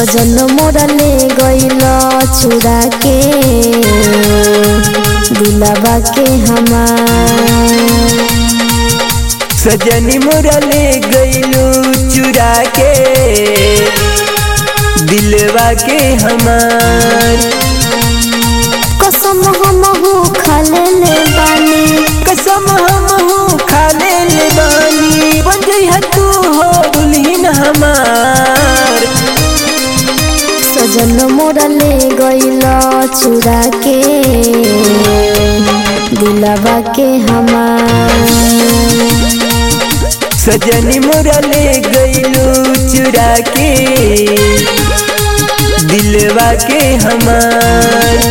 सजन मोरा ले गइल चुरा के दिलवा के हमार सजनी मोरा ले गईलू चुरा के दिलवा के हमार कसम हम हो खाले ले बानी कसम हम हो खा ले ले बानी बन जइहा तू हो दुल्हन हमार सजन मोरा ले गइल चुरा के दिलवा के हमार सजनी मोरा ले गईलू चुरा के दिलवा के हमार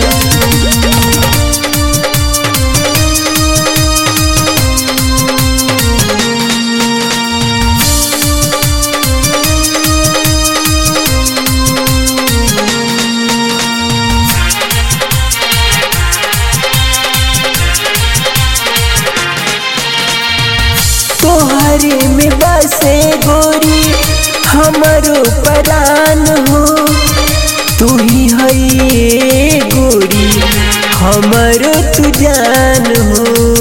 तोहरे में बसे गोरी हमारो परान हो तू ही है ये गोरी हमारो तू जान हो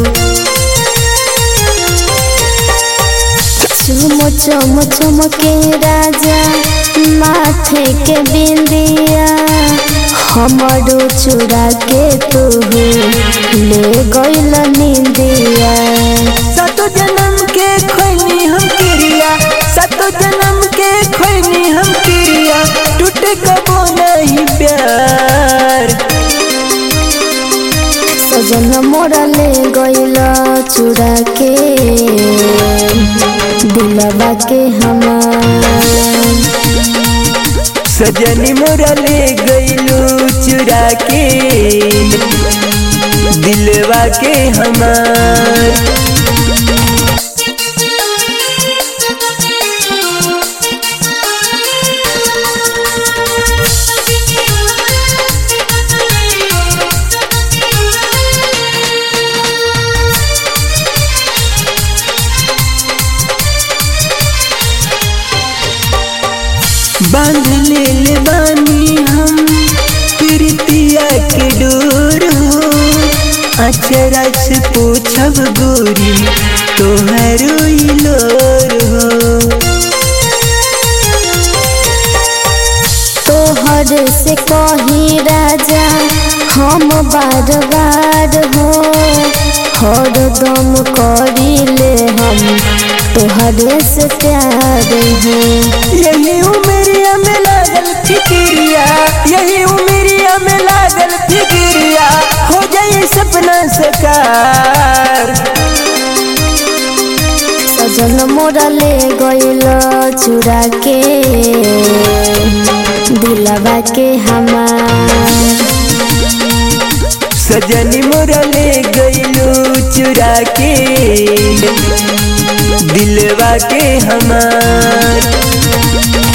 चुम चम चमके राजा माथे के बिंदिया हमारो चुरा के तू ले गइल निंदिया सतो जन्म के खोनी हम क्रिया सतो जन्म के खोनी हम क्रिया टूट कबो नहीं प्यार सजन मोरा ले गइल चुरा के दिलवा के हमार सजनी मोरा ले गईलू चुरा के दिलवा के हमार बांध ले ले बानी हम प्रीतिया के डोर हो अचरा से पूछब गोरी तोहरो लोर हो तोहर से कही राजा हम बार बार हो हर दम करीले हम तोहरे से प्यार हो यही उमरिया में लागल फिक्रिया यही उमरिया में लागल फिक्रिया हो जाए सपना सकार सजन मोरा ले गइल चुरा के दिलवा के हमार सजनी मोरा ले गईलू चुरा के दिलवा के हमार